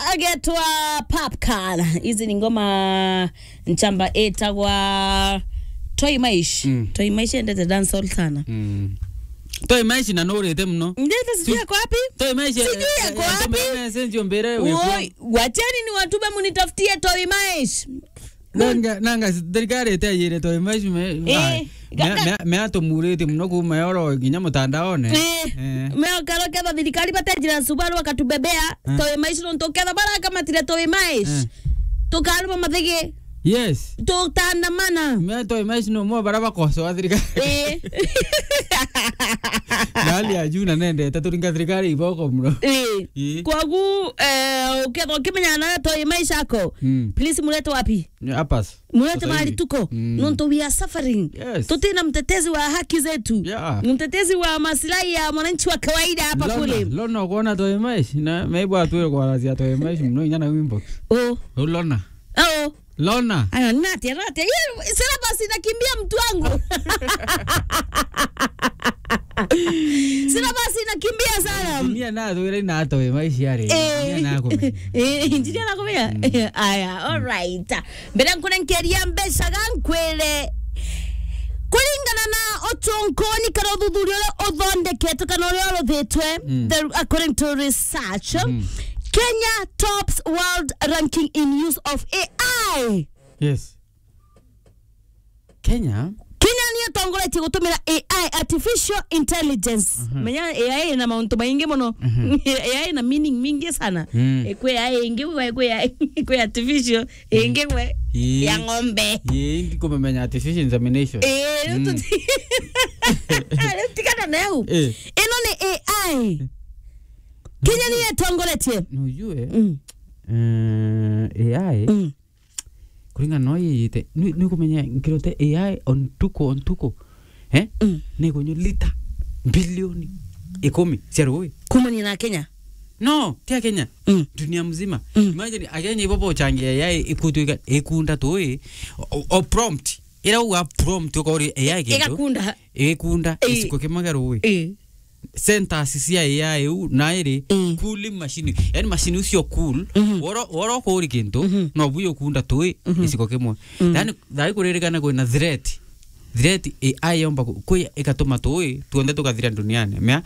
agetwa Popcorn. Hizi ni ngoma nchamba etagwa Toy Maish. Mm. Toy Maish endete dancehall sana. Mm. Toi maishi na nurite muno. Ndete sijui yako wapi? Toi maishi. Sijui yako wapi? Message mbere Woi, wacheni ni watume munitafutie Toy Maish. nanga nanga thirikari iteyire toi maishi me Eh, gaga- me atumurite muno kuma yoro nginya mutandaone. Eh, meo karo ketha thirikari batenjira Subaru akatubebea Toy Maish no tuketha baraka matire Toy Maish. Eh. Tukaruma mathige. Yes. Tutandamana. Me toi maishi no mo bara bakoso thirikari. Eh. Gali ya juu na nendete turinga thirikari iboko muno. Eh. Eh. Kwagu eh uketha ukimenya na Toy Maish ako. Mm. Please mulete wapi? Apas. mulete Sasa mahali hivi. tuko Mm. nonto we are suffering Yes. tutina mtetezi wa haki zetu Yeah. mtetezi wa maslahi ya mwananchi wa kawaida hapa Lona, kule lona kuona toi maishi na meibwa tuwe kwa razia toi maishi muno inya na wimbo. oh Lona. oh Lona. ayo nati nati Yeye, sina basi nakimbia mtu wangu sina basi nakimbia sana Dunia na tuwe na toi maishi yare. Dunia na kumenya. injinia nakumenya aya alright mbere nkurenkeria mbeca gankwire kuringana na otonkoni kana uthuthuria uria uthondeketwe kana uria uruthitwe Mm. the- according to research kenya tops world ranking in use of ai Yes. Kenya. kenya niyo tongoretie gutumira ai artificial intelligence menya ai na mauntu maingi muno ai na meaning mingi sana Mm. ikwe ai ingi gwe ikwe ai ikwe artificial ingi gwe Ii. ya ng'ombe Ye ndi kumemenya artificial insemination. eh Mm. tuti tikana neu Eh. ino ni ai kenya niyo tongoretie Nujue. Mm, Eh, AI. mm. Kuringana no yite. Ni ni kumenya nkirote AI on tuko on tuko. Eh? Mm. Ni kunyo lita bilioni ikumi cia rũĩ kumania na kenya no tia kenya Mm. dunia mzima Mm. imagine akenya ibobo changia yai ikutwika ikunda tũĩ o- o prompt ira uga prompt ukori AI kindu igakunda ikunda Eh. isiko kimaga rũĩ eh centers cia AI u na iri Mm. cooling machine yani machine ucio cool Mhm. woro woro kuri kintu Mhm. no buyo kunda tui isiko kimwe yani thai kuririkana kwina threat threat AI yomba ku- kwi ikatuma tui tuonde tukathira duniani mea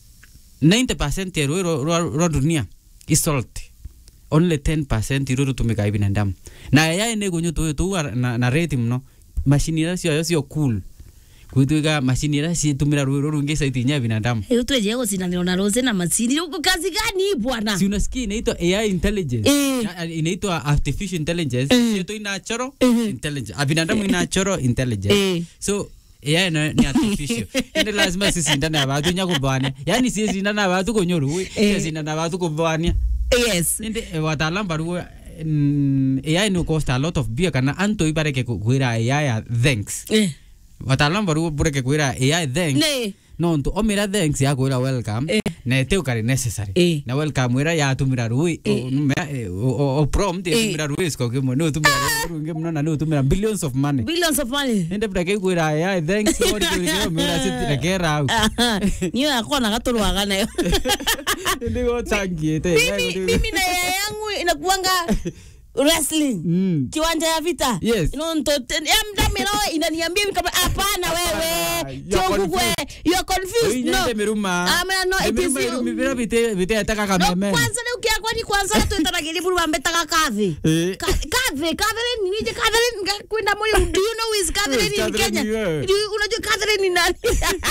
90% ya rũĩ rwa- rwa rwa dunia is salt only 10% iru rutumika i binadamu na AI nä gå nyå tå tå na, na rate muno macini ira cio cio cool gwituika macini ira citumä ra rå rå rå ngä caitinya binadamu Hiyo tuweje kusindanio na rose na masini uko kazi gani hii bwana? si unasikia inaitwa AI intelligence Eh. Na- inaitwa artificial intelligence Eh. yetu natural Eh. intelligence Ah, binadamu ina natural intelligence Eh. so AI na- ni artificial ende lazima sisindane na watu nya kubania yani si sindana na watu konyoru Eh. si sindana na watu kubania Yes. ende eh, wataalamu baruo mm, AI no cost a lot of beer kana anto ibareke kwira AI a thanks Eh. wataalamu baruo bureke kwira AI thanks Ne. no ntu omira thanks ya kwira welcome Eh. na ete ukari necessary Eh. na welcome wira yatumira rui o- numea- eh, o- o- o prompt yatumira rui siko kimwe no tumira rungi muno na no tumira billions of money Billions of money. ende brake kwira AI thanks ori kwira mira sitira kera au Aha. Niyo yako na katulwaga nayo. ende go tangiete Mimi mimi na yaya yangu inakuanga wrestling. mm Kiwanja ya vita. Yes. No nto ya mdamira inaniambia mimi kama hapana Ah, wewe. you're Chogugwe. You are confused. No. Oinyende miruma Ah, man, no, it is you. miruma bite bite ataka No, kameme kwanza leo kia kwani kwanza twetanagira buru bambetaga kathi. Eh. Ka- Catherine, Catherine, nije Catherine nga- kwenda muri do you know who is Catherine Who is in Catherine, Kenya? yeah. Do you- Unajua Catherine ni nani?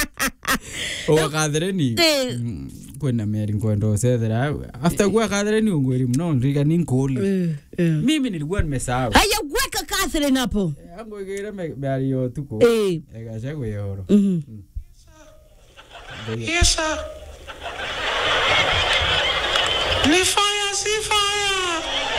o kathereni Eh. kwenda meri nkwenda ucethera after kuwa kathereni ungwiri muno ndriga ni nkuli mimi nilikuwa nimesahau Haya weka Catherine hapo. angwigire meri yo tuko Eh. egaca gwihoro Mhm. Yes, sir. Ni fire, si fire.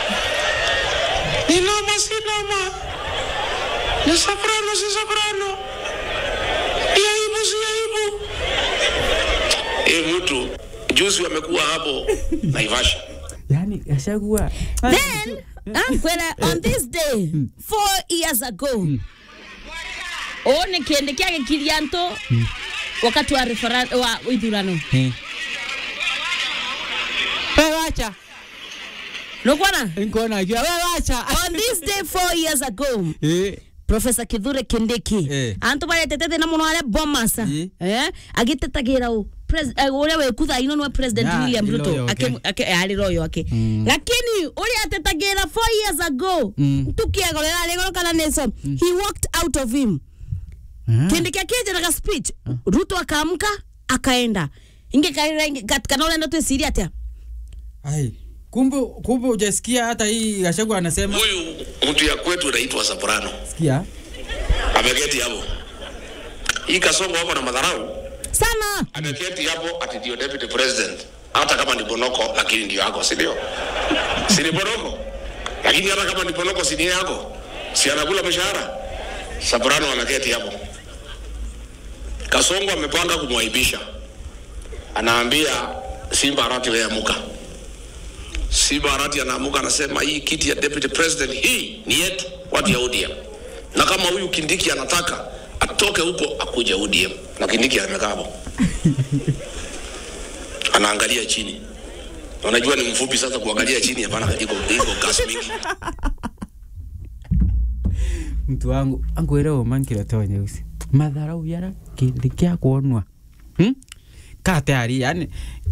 Ni noma, si noma. Ni soprano, si soprano. Ni aibu, si aibu. Eh, mtu juzi wamekuwa hapo Naivasha. yani ashagua Then, Ankwera, on this day, four years ago, one kiende kiake kilianto wakati wa refera- wa ithurano wewe wacha nokwana nkuona akiwa we wacha on this day four years ago Eh, profesa kithure kindiki Eh. antu baretete thina muno aria bomasa Ĩ. eh agitetagira u uria wekutha ino niwe president Ya, william ni ruto loyo, okay. Ake- ake- ari royo ake lakini uria atetagira four years ago Mm. tukiegorera rigoro kana neso he walked out of him Ah. kindiki akienjeraga speech ruto akaamka akaenda ingekarira kana urenda twiciria atia Ai, kumbe kumbe hujasikia hata hii Gachagua anasema Huyu mtu ya kwetu anaitwa Soprano. sikia Ameketi hapo. Hii Kasongo wako na madharau. sana Ameketi hapo ati ndio deputy president. Hata kama ni Bonoko lakini ndio yako, si ndio? Si ni Bonoko. Lakini hata kama ni Bonoko si ni yako. Si anakula mshahara. Soprano ameketi hapo. Kasongo amepanga kumwaibisha. Anaambia Simba Arati wewe amuka. Simba Arati anaamuka anasema hii kiti ya deputy president hii ni yetu watu ya ODM. Na kama huyu Kindiki anataka atoke huko akuje ODM. Na Kindiki amekaa hapo. Anaangalia chini. Na Unajua ni mfupi sasa kuangalia chini hapana iko iko gas mingi. mtu wangu angwire umankire to nyeusi madharau yara kindi kia kuonwa hmm? kate ari yani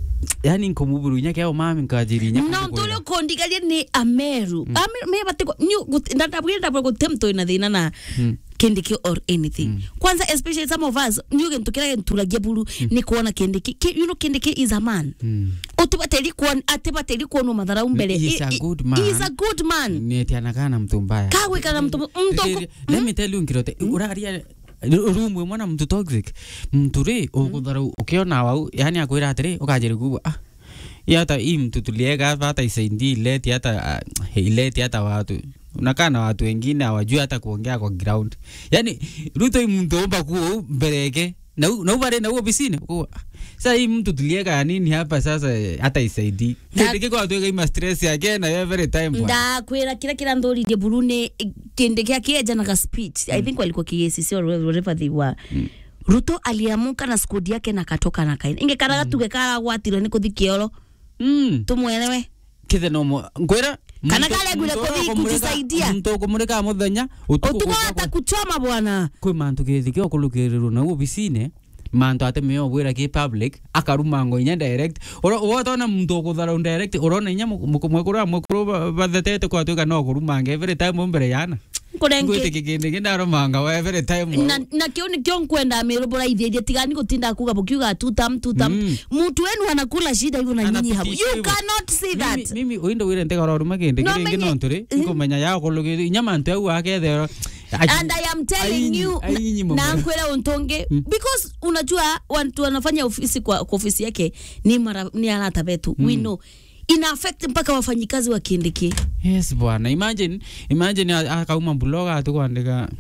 yani nkomuburunya kia umami nkajirinya no tuli kondigaria ni ameru Ameru- me batiko ndabwire ndabwire gutie mtu ina thina na kindiki or anything kwanza especially some of us niuge ntukira nturagia buru ni kuona kindiki Ki- you know kindiki is a man Mm. utibateri kuona atibateri kuona madharau mbele He is a I- I- good man. he is a good man netianakaa na mtu mbaya kagwikana mtu mtu let me tell you nkirote uraria rumwe mwana mtu toxic mtu ri ukutharau ukiona wau yani akwira atiri ukajiri kubwa ah hii hata hii mtu tulieka hapa hata isaidii ileti hata ah, ileti hata watu unakaa na watu wengine hawajui hata kuongea kwa ground yani ruto hii mtu omba kuo mbeleke na u- na ubare na uo bisine kuwa sasa hii mtu tulieka ya nini hapa sasa eh, hata isaidii Na- kitike kwa watu ima stress yake na every time bwana. ndakwira kira kira nthuririe buru ni kindi kia kienjanaga speech i think walikuwa kiacc or whatever they were ruto aliamuka na skudi yake na katoka na kaina ingekaraga tuge karagwatirwo ni kuthi kioro mm. tumwelewe kithe no mo ngwira Kana muntu- kale ngwire muntu kuthi ukumurika- kujisaidia. muntu ukumurika muthenya utuku utugo gwikagwo- hata kuchoma bwana kwi mantu githikio kulukirirwo na obisine mantu atemeo bwira ki public akarumango inya direct wotona muntu ukutharau direct urona inya mwekuru mwekuru bathetete kwatuika no kurumanga every time mbere yana kurengi ngwite kindi kindarumanga wa every time na, na kio nikio nkwenda mirubura ithierie tigani gutinda kuga bukiuga tutam tutam Mm. mtu wenu anakula shida hivyo na nyinyi hapo Anapitisha you hivyo. cannot see Mimi- that mimi uindo wire ntegora ruma kindi No, kiringi menye- nonturi nkumenya ya kulugiri inya mantu au akethero and I am telling you na nkwira untonge because unajua watu wanafanya ofisi kwa, kwa ofisi yake ni mara ni arata betu we know ina affect mpaka wafanyikazi wa kindiki yes bwana imagine imagine a- akauma bloga atukwandika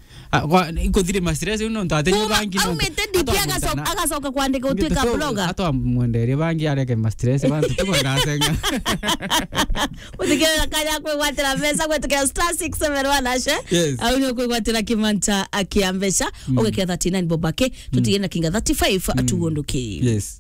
ikuthire mastress uno ntatenye bangi aumite DP agacoka agacoka kwandika utuika bloga atwamwenderie bangi areke mastress bantu tukwendacenga uthikirira kanya kwigwatira mbeca gwetukira star 671 ashe Yes. au ni kwigwatira kimanta akia mbeca ugekira 39 bobake tutigire na kinga 35 atuondoke yes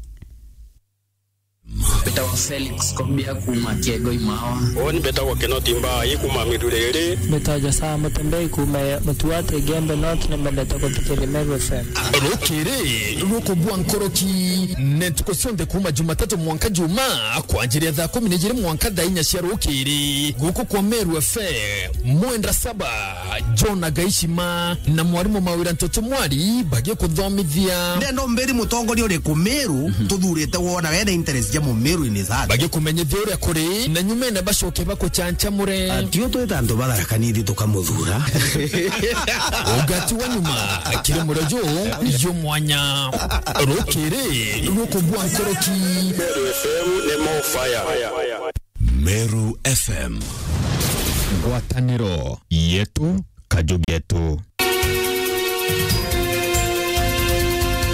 Peter wa Felix Kombia kuma Kiego Imawa. oni betagwo kenoti mbaa ikuma miruriri Metaja saa mutembei kume mutuate gembe not na mendete kutikiri Meru FM. rukiri rukubwa nkoroki netuko cionthe kuma jumatatu mwanka juma kwanjiria thaa kumi na ijiri mwanka thaa inya cia rukiri guku kwa meru efe mwendra saba john agaishima na mwarimu mawira ntoto mwari bagie kuthomithia ndendo mbiri mutongoria uri ku miru tuthurite wona wena interest ya mu miru ini zati bagie kumenyithia uria kuri na nyumene bacoke bakuchanchamure atio twita andu batharakanithi tukamuthura ugati wa nyuma kiri murejo yo mwanya rukiri rukubwa nkoroki meru fm nä mo fire Meru FM ngwatanĩro yetu kajugetu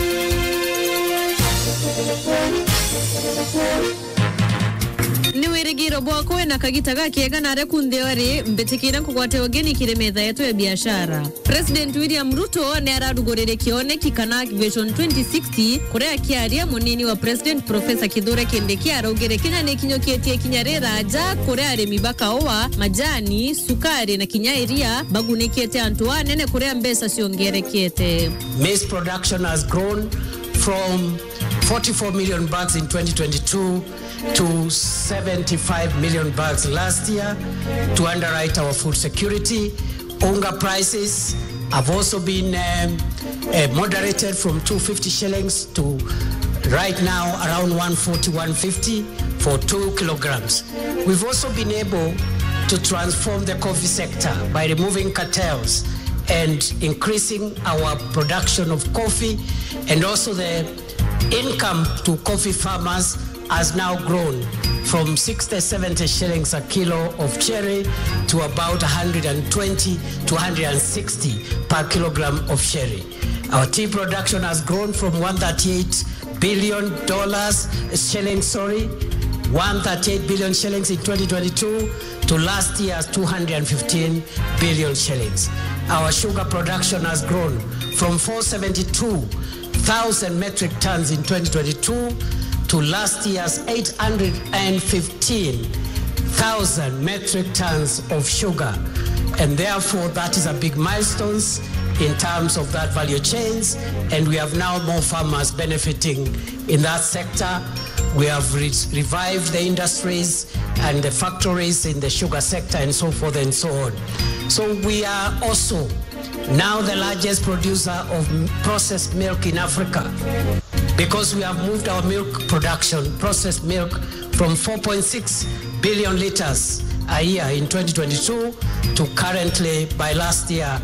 ni wirigi mwigiro bwako na kagita gakiega nare kuntheori mbitikire kugwate ugeni kire metha yetu ya biashara president william ruto ni ararugurire kioneki kana vision 2060 kuria akiaria munini wa president profesa kithure kindiki araugire kinya ni kinyukitie kinya riraja kuria arimi bakaoa majani sukari na kinya iria bagunikiete antu anene kuria mbesa ciongerekete Maize production has grown from 44 million bags in 2022 to 75 million bags last year to underwrite our food security. Unga prices have also been um, uh, moderated from 250 shillings to right now around 140, 150 for two kilograms. We've also been able to transform the coffee sector by removing cartels and increasing our production of coffee and also the income to coffee farmers has now grown from 60 70 shillings a kilo of cherry to about 120 to 160 per kilogram of cherry our tea production has grown from 138 billion dollars shillings sorry 138 billion shillings in 2022 to last year's 215 billion shillings. Our sugar production has grown from 472,000 metric tons in 2022 to last year's 815,000 metric tons of sugar. And therefore, that is a big milestone in terms of that value chains. And we have now more farmers benefiting in that sector. We have re- revived the industries and the factories in the sugar sector and so forth and so on. So we are also now the largest producer of m- processed milk in Africa because we have moved our milk production, processed milk, from 4.6 billion liters a year in 2022 to currently, by last year,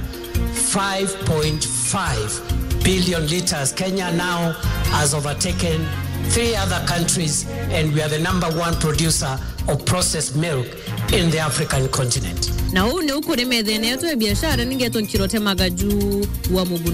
5.5 billion liters. Kenya now has overtaken three other countries, and we are the number one producer of processed milk in the African continent. na huu ni ukuri methene yetu ya biashara ningetwo nkirotemaga juu wa mugu